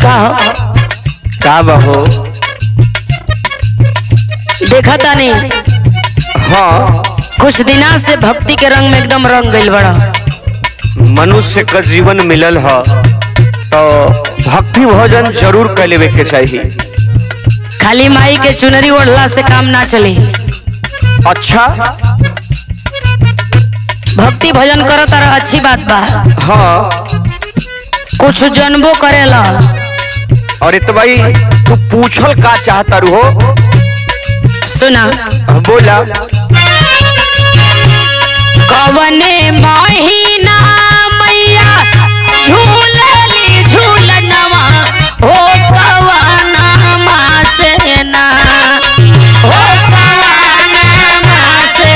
का हो का बहो देखा तानी हाँ कुछ दिना से भक्ति के रंग में एकदम रंग गइल बड़ा मनुष्य का जीवन मिलल ह तो भक्ति भोजन जरूर कर लेवे के चाहिए खाली माई के चुनरी ओढ़ला से काम ना चली अच्छा भक्ति भजन करो तारा अच्छी बात बा हाँ कुछ जनबो करेला और इत भाई तू पूछल का चाहता रू हो सुना बोला कवने महीना मैया झूलली झूलनवा हो कवना मासे ना हो कवना मासे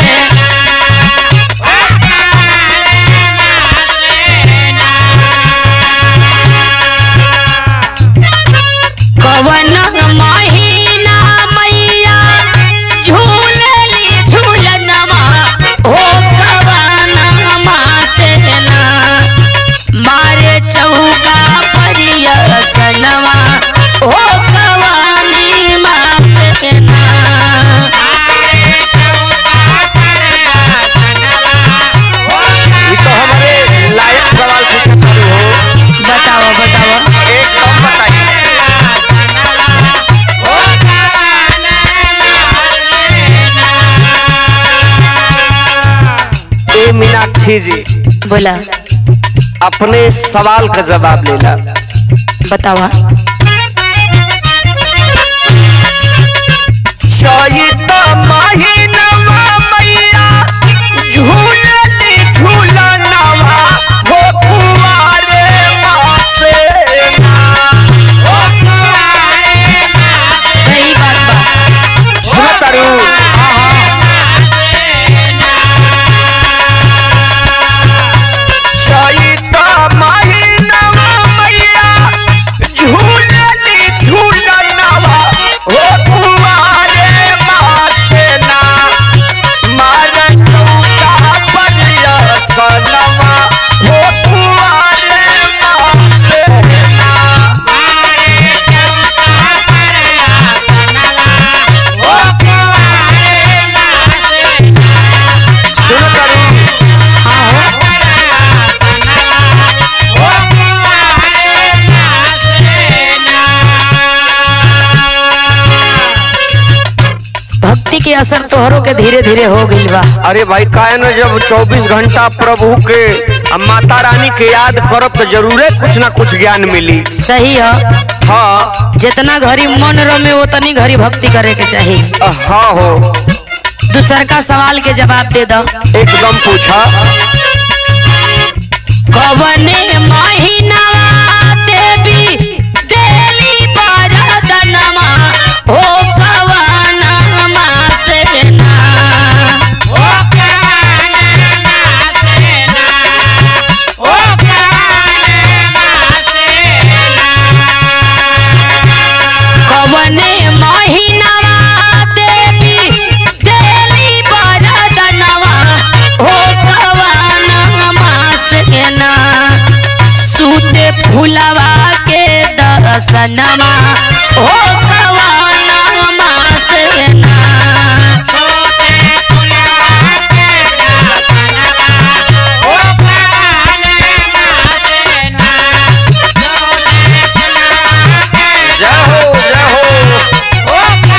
कवन महीना मैया झूलली झूलनवा हो कवन मासे ना मारे चौका परिया सनवा हो कवानी मासे ना ये तो हमारे लायक सवाल पूछता रू हो बताओ बताओ एकदम बताइए ए मीनाक्षी जी बोला अपने सवाल का जवाब लेला बतावा चैत महीनवा मैया झूलनी झूलनवा हो कुंवारे मासे सही बात बा सुनतारू चैत महीनवा मैया झूलनी झूलनवा हो कुंवारे मासे ना मार चौका परिया सनवा हो कुंवारे मासे ना सुनो तारू हाँ हो भक्ति के असर तोहरों के धीरे धीरे हो गइल बा अरे भाई काहे न जब 24 घंटा प्रभु के आ माता रानी के याद करब तो जरूरे कुछ ना कुछ ज्ञान मिली सही है हाँ जितना घड़ी मन रमे उतनी घड़ी भक्ति करे के चाहिए हाँ हो दूसर का सवाल के जवाब दे दो एकदम पूछा कवने महीना देवी देली बरदनमा हो कवना मासे ना कवने महीना देवी देली बरदनवा हो कवना मासे ना सूते फुलवा के दर्शनमा हो कवना मासे ना जय हो जय हो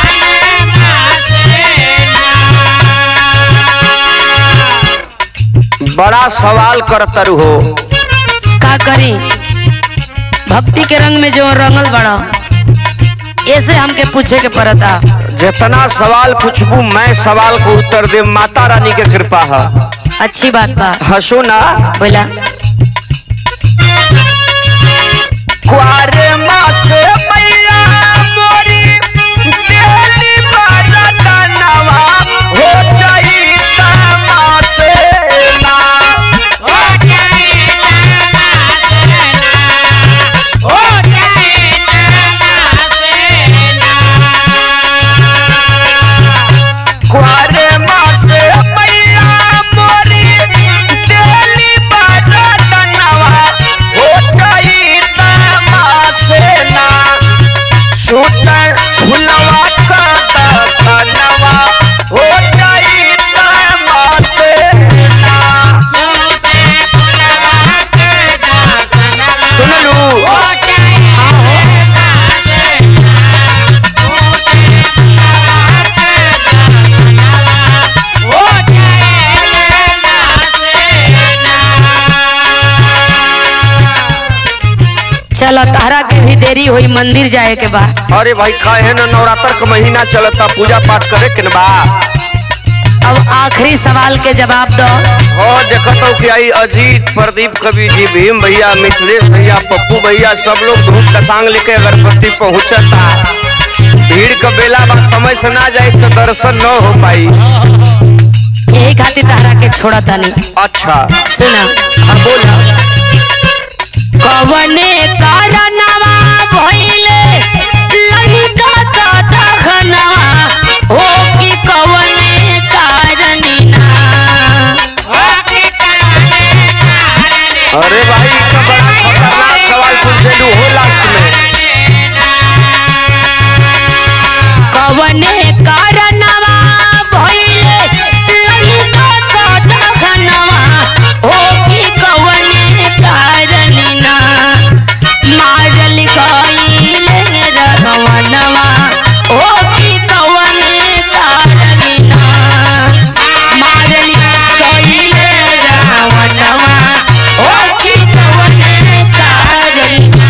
बड़ा सवाल करतर हो का करी भक्ति के रंग में जो रंगल बड़ा ऐसे हमके पूछे के पड़ता जितना सवाल पूछबू मैं सवाल को उत्तर दे माता रानी के कृपा है अच्छी बात बा हंसो ना बोला कुआरे मासे मैया मोरी देली बरदनवा हो चैता मासे ना कुआरे मासे मैया मोरी देली बरदनवा चलो तारा के भी देरी हुई मंदिर जाए के बा अरे भाई काहे न नवरात्र का महीना चलता पूजा पाठ करे के न बा अब आखिरी सवाल के जवाब दो हो देखत हो कि आई अजीत प्रदीप कवि जी भीम भैया मिथिलेश भैया पप्पू भैया सब लोग धूप का सांग लेके अगरबत्ती पहुंचता भीड़ का बेला बा समय से ना जाए तो दर्शन न हो पाई यही खातिर तारा के छोड़ा तानी अच्छा सुना हाँ बोला कवने कारणवा भइले लंका का दहनवा हो कि कवने कारणिना अरे भाई ई तो बड़ा खतरनाक सवाल पूछ देलू हो लास्ट में कवने कारणवा भइले लंका का दहनवा हो कि कवने कारणिना मारल गइले रघवनवा हो कि कवने कारणिना मारल गइले रघवनवा हो कि कवने कारणिना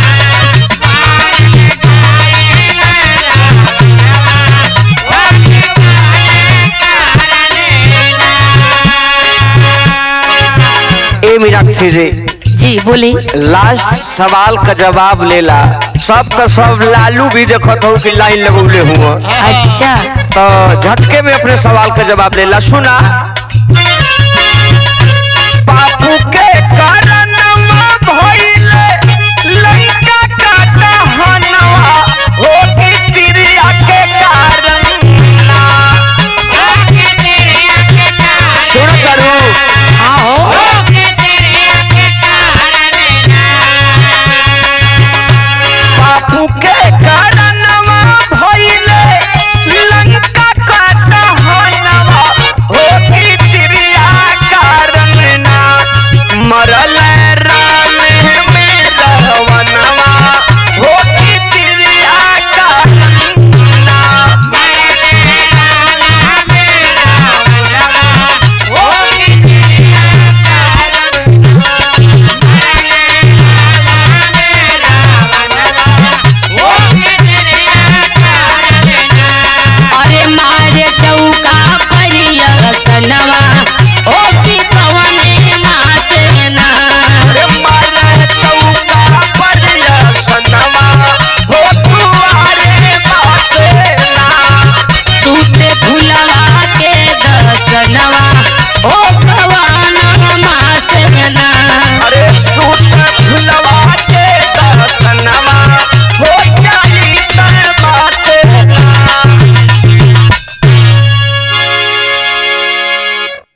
ए मीनाक्षी जी जी बोली लास्ट सवाल का जवाब लेला सब तो सब लालू भी देखत हो कि लाइन लगौले हुआ अच्छा तो झटके में अपने सवाल का जवाब लेला सुना